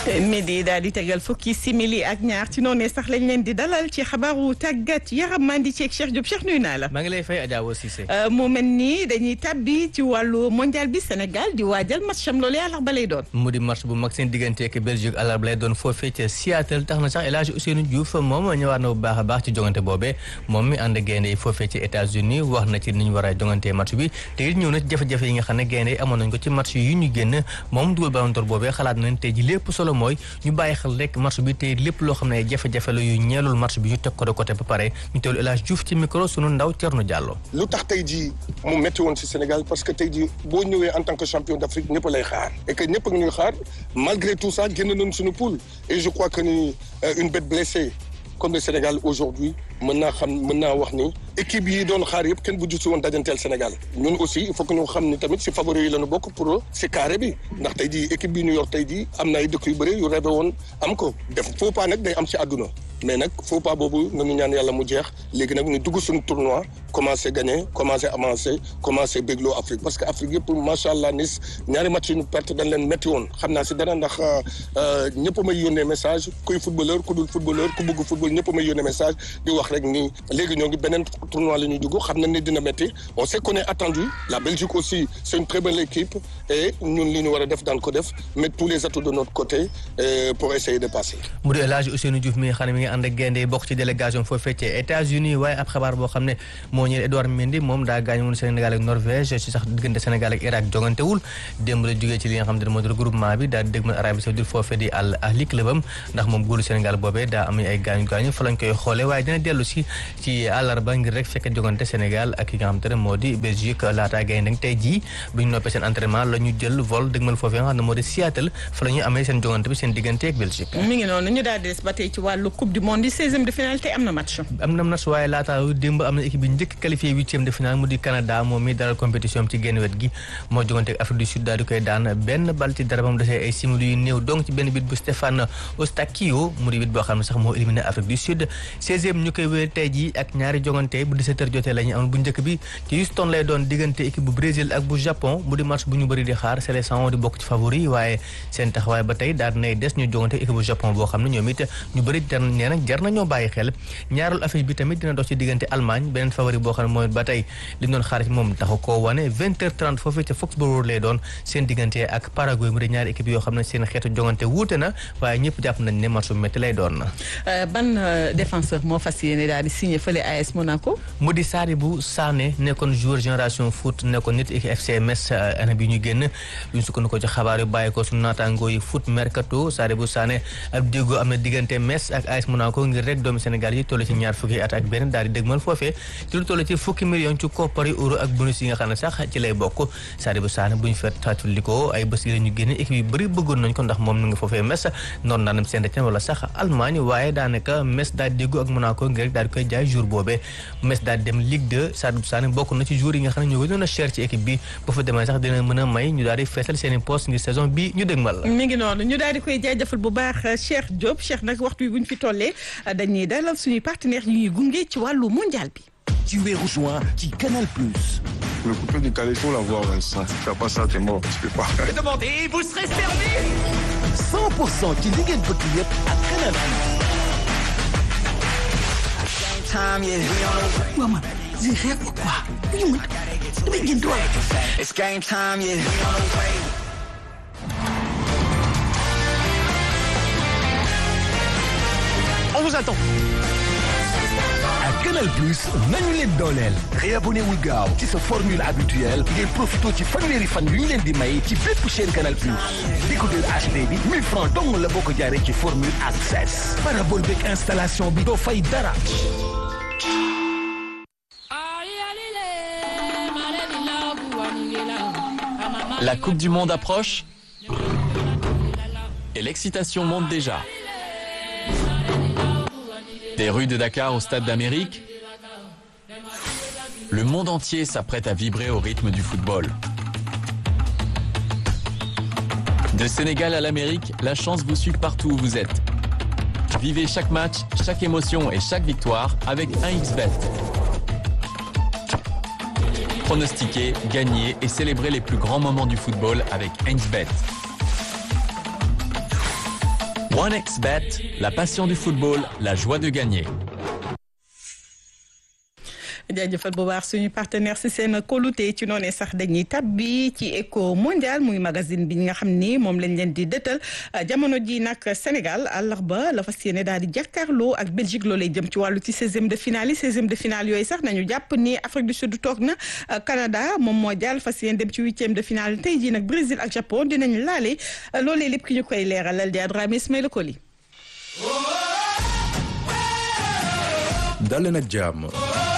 midi daal di tegal fukki simili ak ñaar ci noonu sax lañ leen di dalal ci xabaaru tàggat yaram maa ngi ceeg Cheikh Diop Cheikh nuyu naa la. maa ngi lay fay Adja Awa Cissé. mu mel nii dañuy tabbi ci wàllu mondial bi Sénégal di waajal match am loolu àllarba lay doon. mu di match bu mag seen diggante ak Belgique àllarba lay doon foofee ca Seattle tax na sax El Hadj Ousseynou Diouf moom ñëwaat na bu baax a baax ci jongante boobee moom mi ànd gaynde yi foofee ci États-Unis wax na ci ni ñu war a jongantee match bi te it ñëw na ci jafe-jafe yi nga xam ne gaynde yi amoon nañ ko ci match yu ñu génn moom dugal Ballon d'Or boobee xalaat nañ tey ji lépp solo mooy ñu bàyyi xel rek match bi te lépp loo xam ne jafe-jafe la yu ñeelul match bi ñu teg ko de côté ba pare ñu teewlu El Hadj Diouf ci micro sunu ndaw Thierno Diallo. lu tax tey jii mu métti woon ci Sénégal parce que tey jii boo ñëwee en tant que champion d'Afrique ñëpp lay xaar et que ñëpp a ngi ñuy xaar malgré tout ça génn nañ suñu poule et je crois que ni une bête blessée comme le Sénégal aujourd'hui mën naa xam mën naa wax ni équipe yi doon xaar yëpp kenn bu jusi woon dajanteel Sénégal ñun aussi il faut que ñu xam ni tamit si favori yi la ñu bokk pour si carré bi ndax tey jii équipe bi ñu yor tey jii am na ay dëkk yu bëri yu rêvé woon am ko def faux pas nag day am si àdduna mais nag faux pas boobu nañu ñaan yàlla mu jeex léegi nag ñu dugg suñu tournoi commencé gagner commencé avancer commencé bégloo Afrique parce que Afrique yëpp macha allah nis ñaari match yi ñu perte dañ leen métti woon xam naa si dara ndax ñëpp may yónnee message kuy footballeur ku dul footballeur ku bëgg football ñëpp may yónnee message di wax rek ni léegi ñoo ngi beneen tournoi la ñuy dugg xam nañ ni dina métti on sait qu'on est attendu la Belgique aussi c'est une très belle équipe et ñun li ñu war a def daan ko def mettre tous les atouts de notre côté pour essayer de passer. mu di El Hadj Ousseynou Diouf mi nga xam ne mi ngi ànd ak gaynde bokk ci délégation foofee ci États-Unis waaye ab xabaar boo xam ne moo ñëw Edouard Mendy moom daa gaañ woon Sénégal ak Norvège ci sax diggante Sénégal ak Irak jongantewul démb la jógee ci li nga xam ne moo di regroupement bi daal di dégmal Arabie Saoudite foofee di Al Ahli clubam ndax moom góolu Sénégal boobee daa am ay gaañu gaañu fa lañ koy xoole waaye dina dellu si ci àllarba ngir rek fekk jogante Sénégal ak ki nga xam te ne moo di Belgique laataa gaynde tey jii bu ñu noppee seen entraînement la ñu jël vol dégmal foofee nga xam ne moo di Seattle fa la ñuy amee seen jogante bi seen diggante ak Belgique mi ngi noonu ñu daal di des ba tey ci wàllu coupe du monde yi seizième de finale tey am na match. am na match waaye laata démb am na équipe bi njëkk qualifié huitième de finale mu di Canada moom mi dalal compétition am ci genn wet gi moo jogante ak Afrique du Sud daal di koy daan benn bal ci dara ba mu desee ay simili yu néew donc ci benn bit bu Stéphane Ostakio mu di bit boo xam ne sax moo éliminé Afrique du Sud seizième ñu koy wéer tey jii ak ñaari jogante bu 17 heures jotee la ñu amoon bu njëkk bi ci Houston lay doon diggante équipe bu Brésil ak bu Japon mu di match bu ñu bëri di xaar sélection di bokk ci favori waaye seen taxawaay ba tey daal nay des ñu jogante équipe bu Japon boo xam ne ñoom it ñu bëri jar nee nag jar nañoo bàyyi xel ñaareelu affiche bi tamit dina dox ci diggante Allemagne beneen favori boo xam ne mooy ba tey li ñu doon xaar ci moom taxu koo wane 20h30 foofee ca Foxborough lay doon seen diggante ak Paraguay mu di ñaari équipe yoo xam ne seen xeetu jogante wuute na waaye ñëpp jàpp nañ ne match bu métti lay doon ban défenseur moo fas yéene daal di signé fële AS Monaco. mu di Sadibou Sané nekkoon joueur génération foot nekkoon nit équipe FC Metz année bi ñu génn ñu sukkandiku ci xabaar yu bàyyi ko suñu naataangoo yi foot mercato Sadibou Sané ab déggoo am na diggante Metz ak AS Monaco ngir rek doomu Sénégal yi toll ci ñaar fukki at ak benn daal di dégmal foofee ci lu toll ci fukki million ci koppari euro ak bonus yi nga xam ne sax ci lay bokk Sadibou Sané bu ñu fet fàttalikoo ay bés yi la ñu génne équipe yu bëri bëggoon nañ ko ndax moom nu nga foofee Metz noonu naa dem Saint-Étienne wala sax Allemagne waaye daanaka Metz daal di déggoo ak Monaco ngir rek daal di koy jaay jour boobee Metz daal di dem Ligue 2 Sadibou Sané bokk na ci jour yi nga xam ne ñoo gënoon a cher ci équipe bi ba fa demee sax dina mën a may ñu daal di feesal seen i poste ngir saison bi ñu dégmal mi ngi noonu ñu daal di koy jaajëfal bu baax Cheikh Diop Cheikh nag waxtu wi bu ñu fi tollee dañuy dalal suñuy partenaires yi ñuy gunge ci wàllu mondial bi. Tu es rejoint ci Canal Plus. Le coupé du Calais, il faut l'avoir, Vincent. Si tu n'as pas ça, t'es mort. Tu peux pas. Demandez, vous serez servi 100% ci li ngeen bëgg yëpp ak Canal Plus. waaw man j'ai rêve ou quoi ñu mën damay génn doole. It's game time, yeah. On vous attend. ak Canal Plus nañu leen dooleel réabonné wul gaaw ci sa formule habituelle ngeen profité ci fanweeri fan yu ñu leen di may ci bépp chaîne Canal Plus décodeur HD bi 1000 francs dong la boo ko jaaree ci formule access parabole beeg installation bi doo fay dara La Coupe du Monde approche et l'excitation monte déjà. Des rues de Dakar au Stade d'Amérique, le monde entier s'apprête à vibrer au rythme du football. De Sénégal à l'Amérique, la chance vous suit partout où vous êtes. Vivez chaque match, chaque émotion et chaque victoire avec 1xBet. Pronostiquer, gagner et célébrer les plus grands moments du football avec 1xBet. OneXBet, la passion du football, la joie de gagner. jaajëfal bu baax suñu partenaire si seen kóolute ci noonee sax dañuy tabbi ci éco mondial muy magazine bi nga xam ni moom lañ leen di dëtal jamono ji nag Sénégal àllarba la fas yéene daal di jàkkaarloo ak Belgique loolee jëm ci wàllu ci seizième de finale yi seizième de finale yooyu sax nañu jàpp ni Afrique du Sud toog na Canada moom moo jàll fas yéene dem ci huitième de finale tey jii nag Brésil ak Japon dinañ laale loolee lépp ki ñu koy leeralal di Adrame Ismaïla Koli. dalee nag jàmm.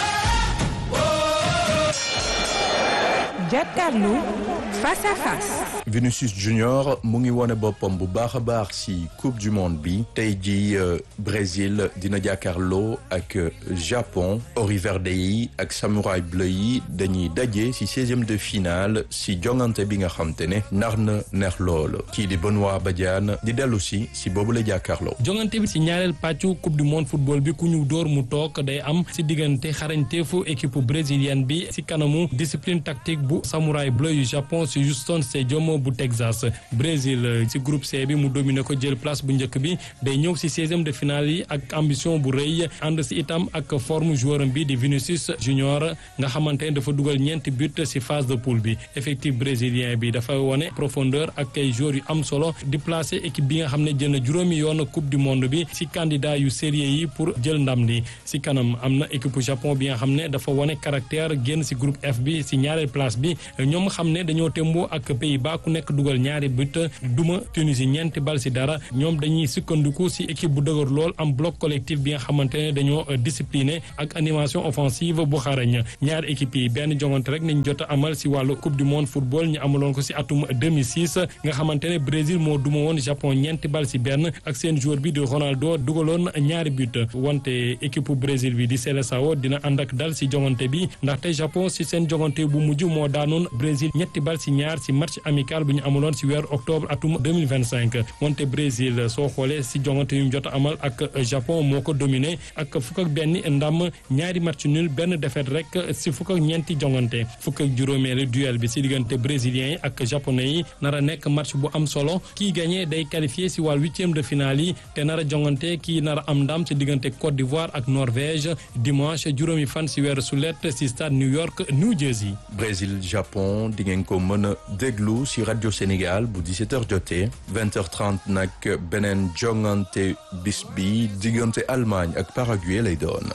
jàkkaarloo face à face. Vinicius Junior mu ngi wone boppam bu baax a baax ci coupe du monde bi tey jii Brésil dina jàkkaarloo ak Japon Ori Verde yi ak Samouraï bleu yi dañuy daje ci seizième de finale ci jongante bi nga xam te ne nar na neex lool kii di Benoît Badiane di dellu si ci boobu la jàkkaarloo. jongante bi ci ñaareel pàccu coupe du monde football bi ku ñu dóor mu toog day am ci diggante xarañteefu équipe brésilienne bi ci kanamu discipline tactique bu Samouraï bleu yu Japon ci Houston Stadium bu Texas Brésil ci groupe C bi mu dominé ko jël place bu njëkk bi day ñëw ci seizième de finale yi ak ambition bu rëy ànd ci itam ak forme joueur bi di Vinicius Junior nga xamante ne dafa dugal ñeenti but ci phase de poule bi effectif brésilien bi dafa wone profondeur ak ay joueurs yu am solo di placer équipe bi nga xam ne jël na juróomi yoon coupe du monde bi ci candidat yu sérieux yi pour jël ndam li ci kanam am na équipe Japon bi nga xam ne dafa wone caractère génn ci groupe F bi ci ñaareel place bi ñoom xam ne dañoo témboo ak Pays-Bas ku nekk dugal ñaari but duma Tunisie ñeenti bal ci dara ñoom dañuy sukkandiku ci équipe bu dëgër lool am bloc collectif bi nga xamante ne dañoo discipliné ak animation offensive bu xarañ ñaari équipe yi benn jongante rek nañ jot a amal ci wàllu coupe du monde football ñu amaloon ko ci atum 2006 nga xamante ne Brésil moo duma woon Japon ñeenti bal ci benn ak seen joueur bi di Ronaldo dugaloon ñaari but wante équipe Brésil bi di Seleção dina ànd ak dal ci jongante bi ndaxte Japon ci seen jongante bu mujj moo daanoon Brésil ñetti bal ci ñaar ci match amical bu ñu amuloon ci weeru octobre atum 2025 wante Brésil soo xoolee ci jongante yu ñu jot amal ak Japon moo ko dominé ak fukk ak benn ndam ñaari match nul benn défaite rek ci fukk ak ñeenti jongante fukk ak juróomeelu duel bi ci diggante brésiliens yi ak japonais yi nar a nekk match bu am solo kii gagné day qualifié ci wàll huitième de finale yi te nar a jongante kii nar a am ndam ci diggante Côte d'Ivoire ak Norvège dimanche juróomi fan ci weeru sulet ci stade New York New Jersey. Brésil Japon di ngeen ko mën a déglu ci rajo Sénégal bu 17h jotee 20h30 nag beneen jongante bis bi diggante Allemagne ak Paraguay lay doon.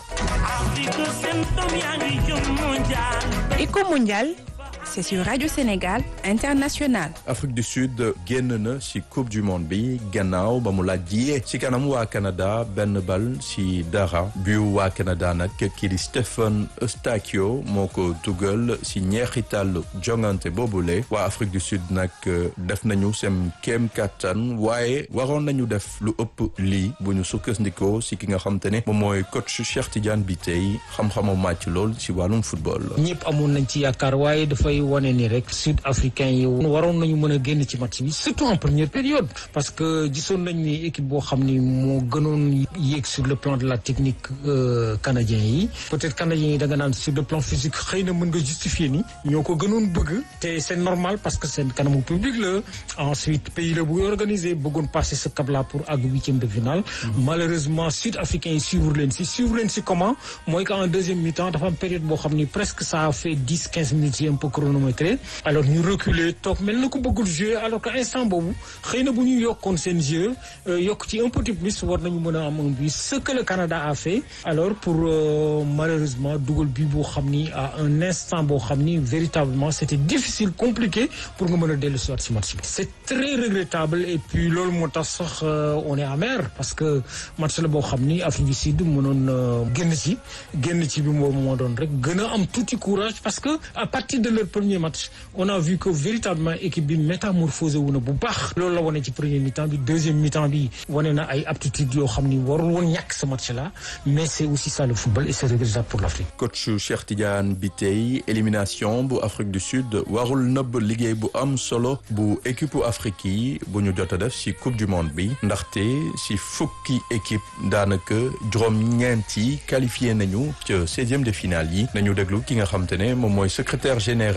Éco mondial, c'est sur Radio Sénégal International. Afrique du Sud génn na ci coupe du monde bi gannaaw ba mu laajee ci kanam waa Canada benn bal ci dara bu waa Canada nag kii di Stephen Eustachio moo ko dugal ci ñeexital jongante boobule waa Afrique du Sud nag def nañu seen kéem kattan waaye waroon nañu def lu ëpp lii bu ñu sukkandikoo ci ki nga xam te ne moom mooy coach Cheikh Tidiane Bitèye xam-xamu màcc lool ci wàllum football. ñëpp amoon nañ ci yaakaar waaye dafay wane ni rek sud africain yi waroon nañu mën a génn ci match bi surtout en première période parce que gisoon nañ ni équipe boo xam ni moo gënoon yéeg sur le plan de la technique canadien yi peut-être canadien yi da nga naan sur le plan physique xëy na mën nga justifier ni ñoo ko gënoon bëgg te c'est normal parce que seen kanamu public la ensuite pays la bu organisé bëggoon passer ce cap là pour àgg huitième de finale malheureusement sud africain yi suivre leen si suivre leen si comment mooy qu'en deuxième mi-temps dafa am période boo xam ni presque ça a fait dix quinze minutes yi un peu chronométré alors ñu reculer toog mel na ko bëggul jouer alors que instant boobu xëy na bu ñu yokkoon seen jeu yokk ci un petit plus war nañu mën a am un but ce que le Canada a fait alors pour malheureusement dugal but boo xam ni à un instant boo xam ni véritablement c'était difficile compliqué pour nga mën a dellu soit ci match bi c'est très regrettable et puis loolu moo tax sax on est amer parce que match la boo xam ni Afrique du Sud mënoon génn ci génn ci bi boobu moo doon rek gën a am tuuti courage parce que à partir de leur premier match on a vu que véritablement équipe bi métamorphosé wu na bu baax loolu la wane ci premier mi-temps bi deuxième mi-temps bi wane na ay aptitudes yoo xam ni warul woon ñàkk ce match là mais c'est aussi ça le football et c'est regrettable pour l'Afrique coach Cheikh Tidiane Bitèye élimination bu Afrique du Sud warul nëbb liggéey bu am solo bu équipe Afrique yi bu ñu jot a def ci coupe du monde bi ndaxte ci fukki équipe daanaka juróom-ñeent yi qualifié nañu ca seizième de finale yi nañu déglu ki nga xam te ne moom mooy secrétaire général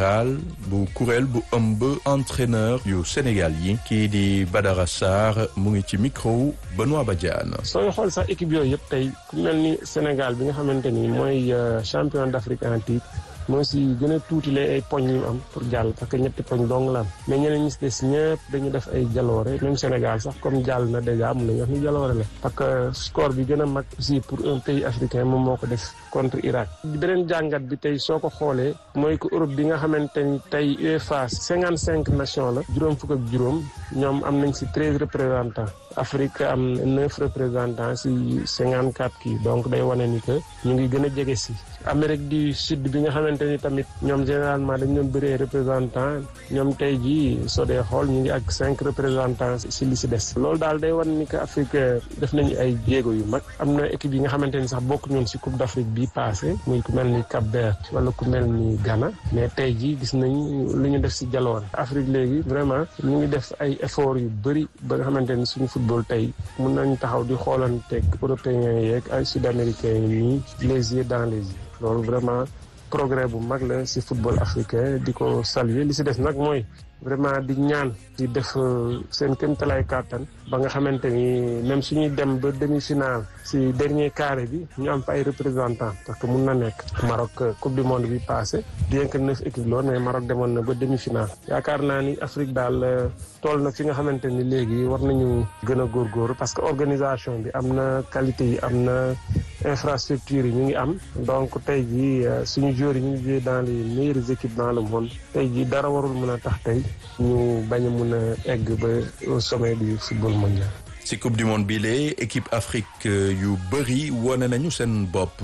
général bu kuréel bu ëmb entraîneur yu Sénégal yi kii di Badara Sarr mu ngi ci micro Benoît Badiane. sooy xool sax équipe yooyu yëpp tey ku mel ni Sénégal bi nga xamante ni mooy champion d'Afrique en titre moo si gën a tuuti lay ay poñ yu am pour jàll parce que ñetti poñ dong la am mais ñeneen ñi si des ñëpp dañu def ay jaloore même Sénégal sax comme jàll na déjà mun nañu wax ni jaloore la parce que score bi gën a mag aussi pour un pays africain moom moo ko def contre Irak beneen jàngat bi tey soo ko xoolee mooy que Europe bi nga xamante ni tey UEFA cinquante cinq nations la juróom fukk ak juróom ñoom am nañ si treize représentants Afrique am neuf représentants si cinquante quatre kii donc day wane ni que ñu ngi gën a jege si Amérique du Sud bi nga xamante ni tamit ñoom généralement dañ doon bëree représentant ñoom tey jii soo dee xool ñu ngi ak cinq représentants si li si des loolu daal day wan ni que Afrique def nañu ay jéego yu mag am na équipe yi nga xamante ni sax bokk ñoon si Coupe d'Afrique bi passé muy ku mel ni Cap-Vert wala ku mel ni Ghana mais tey jii gis nañ lu ñu def si jaloor Afrique léegi vraiment ñu ngi def ay efforts yu bëri ba nga xamante ni suñu football tey mun nañ taxaw di xoolanteeg européens yeeg ay sud-américains yi nii les yeux dans les yeux loolu vraiment progrès bu mag la ci football africain di ko saluer li ci des nag mooy vraiment di ñaan di def seen kéemtalaay kàttan ba nga xamante ni même suñuy dem ba demi-finale ci dernier carré bi ñu am fa ay représentants parce que mun na nekk Maroc coupe du monde bi passé bien que neuf équipes loon mais Maroc demoon na ba demi-finale yaakaar naa ni Afrique daal tool na fi nga xamante ni léegi war nañu gën a góorgóorlu parce que organisation bi am na qualité yi am na infrastructure yi ñu ngi am donc tey jii suñu joueurs yi ñu ngi jouer dans les meilleures équipes dans le monde tey jii dara warul mën a tax tey ñu bañ a mun a egg ba au sommet du football mondial. ci coupe du monde bi lee équipe Afrique yu bëri wane nañu seen bopp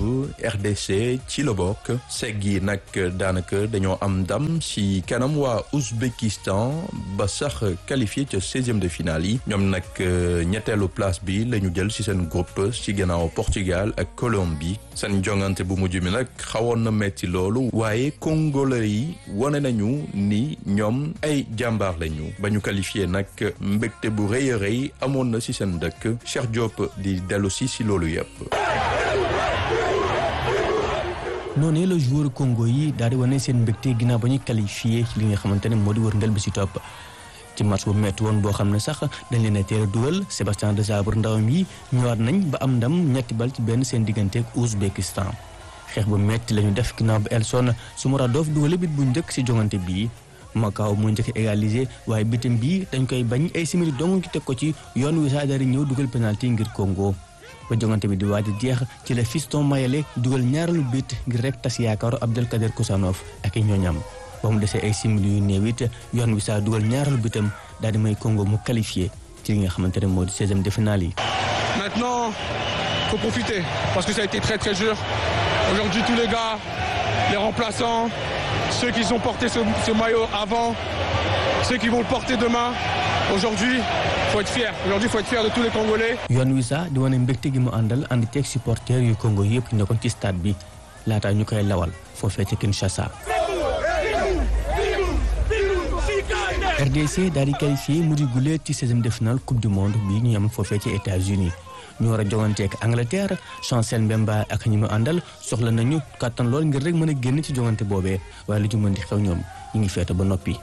RDC ci la bokk segg yi nag daanaka dañoo am ndam ci kanam waa Ouzbékistan ba sax qualifié ca seizième de finale yi ñoom nag ñetteelu place bi la ñu jël ci seen groupe ci gannaaw Portugal ak Colombie seen jongante bu mujj mi nag xawoon na metti loolu waaye congolais yi wane nañu ni ñoom ay jàmbaar lañu ba ñu qualifié nag mbégte bu rëy a rëy amoon na ci seen dëkk Cheikh Diop di dellu si si loolu yëpp. noonee la joueur Congo yi daal di wane seen mbégte ginnaaw ba ñuy qualifié ci li nga xamante ne moo di wërngël bi si topp ci match bu metti woon boo xam ne sax dañ leen a teel a dugal Sébastien Desabre ndawam yi ñëwaat nañ ba am ndam ñetti bal ci benn seen diggante ak Ouzbékistan xeex bu metti la ñu def ginnaaw ba Elson Soumaradov dugal bit bu njëkk si jongante bii. Macao moo njëkk égalisé waaye bitim bii dañ koy bañ ay simili dong ki teg ko ci yoon wi saa dari ñëw dugal penalty ngir Congo ba jongante bi di waaj a jeex ci la Fiston Mayele dugal ñaareelu bit ngir rek tas yaakaaru Abdelkader Koussanov ak i ñooñam ba mu desee ay simili yu néew it yoon wi saa dugal ñaareelu bitam daal di may Congo mu qualifié ci li nga xamante ne moo di seizième de finale yi. Maintenant, faut profiter parce que ça a été très très dur. Aujourd'hui, tous les gars, les remplaçants, ceux qui ont porté ce, ce maillot avant, ceux qui vont le porter demain. Aujourd'hui, faut être fier. Aujourd'hui, faut être fier de tous les Congolais. yoon wi sax di wane mbégte gi mu àndal ànd ceeg supporters yu Congo yëpp ñu nekkoon ci stade bi laataa ñu koy lawal foofee ca Kinshasa. RDC daal di qualifié mu di gulee ci seizième de finale coupe du monde bi ñu am foofee ci États-Unis ñu war a jongante ak Angleterre Chancel Mbemba ak ñi mu àndal soxla nañu kàttan lool ngir rek mën a génn ci jongante boobee waaye lu ci mën di xew ñoom ñu ngi feete ba noppi.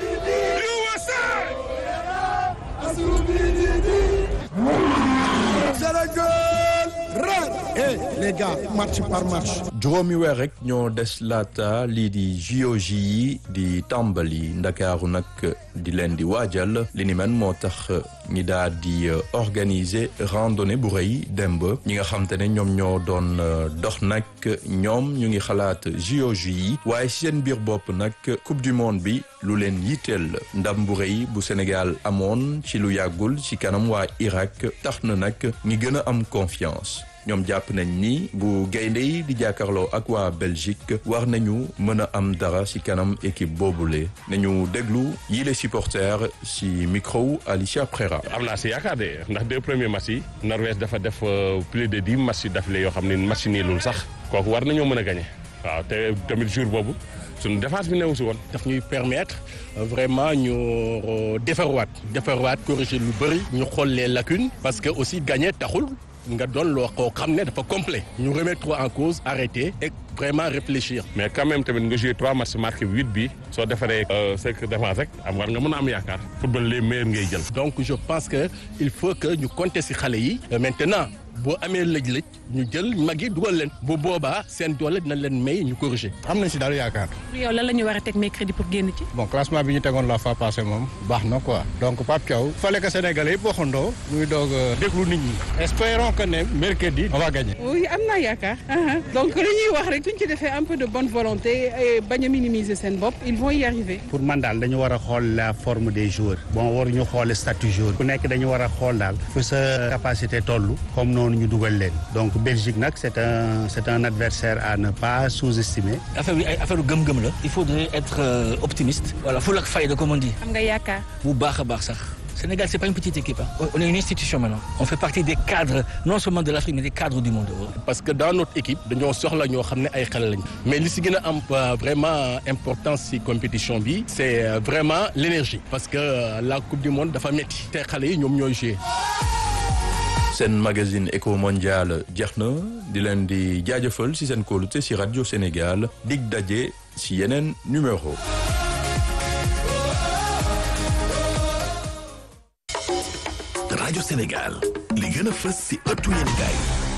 Eh les gars match par match. juróomi weer rek ñoo des laata lii di JOJ yi di tàmbali ndakaaru nag di leen di waajal li ni men moo tax ñi daal di organiser randonnée bu rëy demb ñi nga xam te ne ñoom ñoo doon dox nag ñoom ñu ngi xalaat JOJ yi waaye ci seen biir bopp nag coupe du monde bi lu leen yitteel ndam bu rëy bu Sénégal amoon ci lu yàggul ci kanam waa Irak tax na nag ñi gën a am confiance. ñoom jàpp nañ ni bu gaynde yi di jàkkaarloo ak waa Belgique war nañu mën a am dara ci kanam équipe boobule nañu déglu yii les supporters ci micro Alicia Prera. am naa si yaakaar de ndax deux premiers matchs yi Norvège dafa def plus de dix matchs d'affilée yoo xam ne match niilul sax kooku war nañoo mën a gagner waaw te tamit jour boobu suñu défense bi newu si woon. daf ñuy permettre vraiment ñu defarwaat defarwaat corriger lu bëri ñu xool les lacunes parce que aussi gagner taxul. nga doon loo koo xam ne dafa complet ñu remettre en cause arrêter et vraiment réfléchir. mais quand même tamit nga joué trois matchs marqué huit bi soo defaree cinq défense rek am war nga mën a am yaakaar football les meilleurs ngay jël. donc je pense que il faut que ñu compter ci xale yi. maintenant boo amee lëj-lëj ñu jël mag yi dugal leen. bu boobaa seen doole dina leen may ñu corriger. am nañ ci daal yaakaar. yow lan la ñu war a teg mercredi pour génn ci. bon classement bi ñu tegoon la fois passée moom baax na quoi donc Pape Thiaw fallait que Sénégalais yëpp waxandoo muy doog a déglu nit ñi espérons que ne mercredi on va gagner. oui am naa yaakaar donc li ñuy wax rek suñ ci defee un peu de bonne volonté et bañ a minimiser seen bopp ils vont y arriver. pour man daal dañu war a xool la forme des joueurs bon waruñu xool statut joueur ku nekk dañu war a xool daal fu sa capacité toll comme noonu ñu dugal leen donc Belgique nag c'est un c'est un adversaire à ne pas sous-estimer. affaire bi ay affaire gëm-gëm la. il faudrait être euh, optimiste. voilà fulla ak fayda comme on dit. am nga yaakaar. bu baax a baax sax. Sénégal c'est pas une petite équipe hein. on est une institution maintenant. on fait partie des cadres non seulement de l'Afrique mais des cadres du monde. parce que dans notre équipe dañoo soxla ñoo xam ne ay xale lañ mais li si gën a am vraiment importance si compétition bi c'est vraiment l'énergie parce que la coupe du monde dafa métti te xale yi ñoom ñooy jouer. seen magazine éco mondial jeex na di leen di jaajëfal ci seen kóolute ci rajo Sénégal dig daje ci yeneen numéro. rajo Sénégal li gën a fës ci ëttu yéenekaay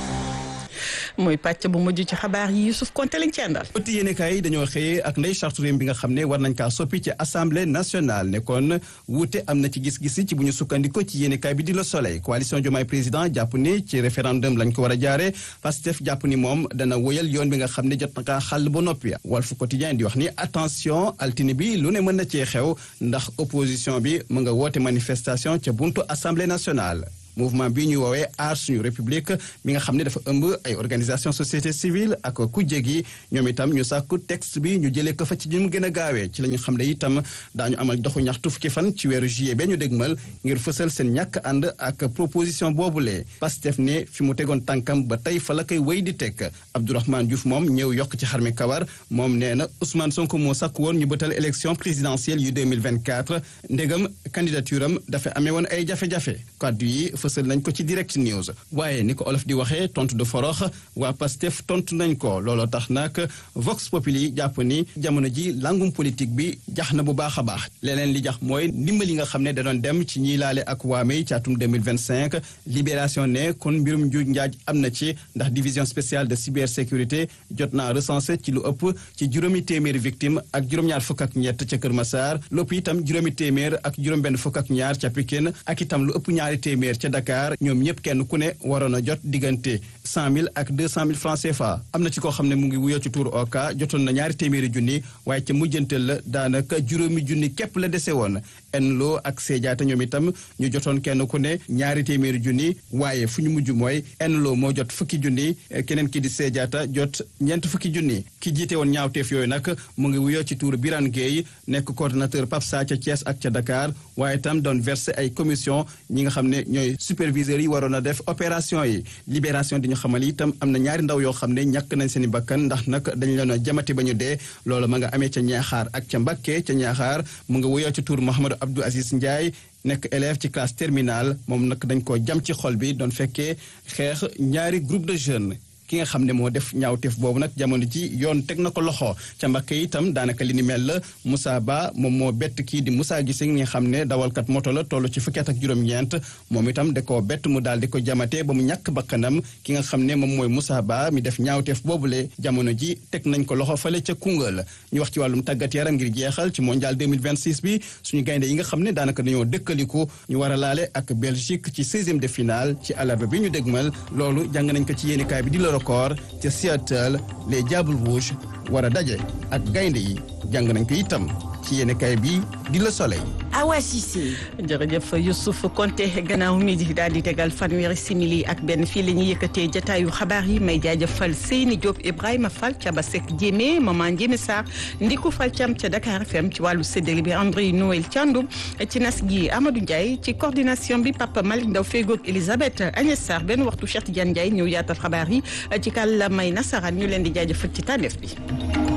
mooy pàcc bu mujj ci xabaar yi Youssouf Konté lañ ci àndal. ëtt yéenekaay yi dañoo xëyee ak ndey charte réew bi nga xam ne war nañ kaa soppi ci assemblée nationale ne kon wuute am na ci gis-gis ci bu ñu sukkandiko ci yéenekaay bi di Le Soleil coalition Diomaye président jàpp ni ci référendum lañ ko war a jaare Pastef jàpp ni moom dana woyal yoon bi nga xam ne jot na kaa xàll ba noppi Walf Quotidien di wax ni attention altine bi lu ne mën na cee xew ndax opposition bi mu nga woote manifestation ca buntu assemblée nationale mouvement bi ñuy woowee aar suñu république mi nga xam ne dafa ëmb ay organisation société civile ak kujje gi ñoom itam ñu sàkku texte bi ñu jëlee ko fa ci ñu mu gën a gaawee ci la ñu xam ne itam daañu amal doxu ñaxtu fukki fan ci weeru juillet ba ñu dégmal ngir fësal seen ñàkk ànd ak proposition boobulee Pastef ne fi mu tegoon tànkam ba tey fa la koy wéy di teg Abdourahmane Diouf moom ñëw yokk ci xarmi kawar moom nee na Ousmane Sonko moo sàkk woon ñu bëtal élection présidentielle yu 2024 ndégam candidature am dafa amee woon ay jafe-jafe kaddu yi fësal nañ ko ci direct news waaye ni ko olof di waxee tontu de forox waa Pastef tontu nañ ko looloo tax nag Vox Populi jàpp ni jamono ji langum politique bi jax na bu baax a baax leneen li jax mooy ndimbal yi nga xam ne da doon dem ci ñiy laale ak waamey ci atum 2025 libération ne kon mbirum njuuj njaaj am na ci ndax division spéciale de cybersécurité jot naa recensé ci lu ëpp ci juróomi téeméeri victime ak juróom-ñaar fukk ak ñett ca Kër Massar lépp itam juróomi téeméer ak juróom-benn fukk ak ñaar ca Pikine ak itam lu ëpp ñaari téeméer ca Dakar ñoom ñëpp kenn ku ne waroon a jot diggante cent mille ak deux cent mille francs CFA am na ci koo xam ne mu ngi wuyoo ci tuur oka jotoon na ñaari téeméeri junni waaye ca mujjantal la daanaka juróomi junni képp la dese woon enloo ak seejaata ñoom itam ñu jotoon kenn ku ne ñaari téeméeri junni waaye fu ñu mujj mooy enloo moo jot fukki junni keneen ki di seejaata jot ñeent fukki junni ki jiite woon ñaawteef yooyu nag mu ngi wuyoo ci tuur Birane Gueye nekk coordonnateur PAPSA ca Thiès ak ca Dakar waaye itam doon versé ay commission ñi nga xam ne ñooy superviseurs yi waroon a def opération yi libération di ñu xamal itam am na ñaari ndaw yoo xam ne ñàkk nañ seen i bakkan ndax nag dañu leen a jamati ba ñu dee loolu ma nga amee ca ñaaxaar ak ca Mbakke ca ñaaxaar mu nga wuyoo ci tuur Mouhamadou Abdou Aziz Ndiaye nekk élève ci classe terminale moom nag dañ koo jam ci xol bi doon fekkee xeex ñaari groupe de jeunes ki nga xam ne moo def ñaawteef boobu nag jamono ji yoon teg na ko loxo ca Mbakke itam daanaka li ni mel la Moussa Ba moom moo bett kii di Moussa Gissé nga xam ne dawalkat moto la toll ci fukki at ak juróom-ñeent moom itam da koo bett mu daal di ko jamate ba mu ñàkk bakkanam ki nga xam ne moom mooy Moussa Ba mi def ñaawteef boobule jamono ji teg nañ ko loxo fale ca Koungheul ñu wax ci wàllum tàggat yaram ngir jeexal ci mondial 2026 bi suñu gaynde yi nga xam ne daanaka dañoo dëkkaliku ñu war a laale ak Belgique ci 16e de finale ci àllarba bi ñu dégmal loolu jàng nañ ko ci yéenikaay bi di record ca Seattle les Diables Rouges war a daje ak gaynde yi jàng nañ ko itam ci yéenekaay bi di Le Soleil. Awa Cissé. jërëjëf Youssouf Konté gannaaw mi di daal di tegal fanweeri simili ak benn fii la ñuy yëkkatee jataayu xabaar yi may jaajëfal Seyni Diop Ibrahima Fall ca Basek Diémé Maman Diémé Sarr Ndiku Fall Thiam ca Dakar FM ci wàllu séddale bi André Noël Thiandoum ci nas gi Amadou Ndiaye ci coordination bi Papa Malick Ndaw Fégoog Elisabeth Agnès Sarr benn waxtu Cheikh Tidiane Ndiaye ñëw yaatal xabaar yi ci kàllaamay nasaraan ñu leen di jaajëfal ci tànneef bi.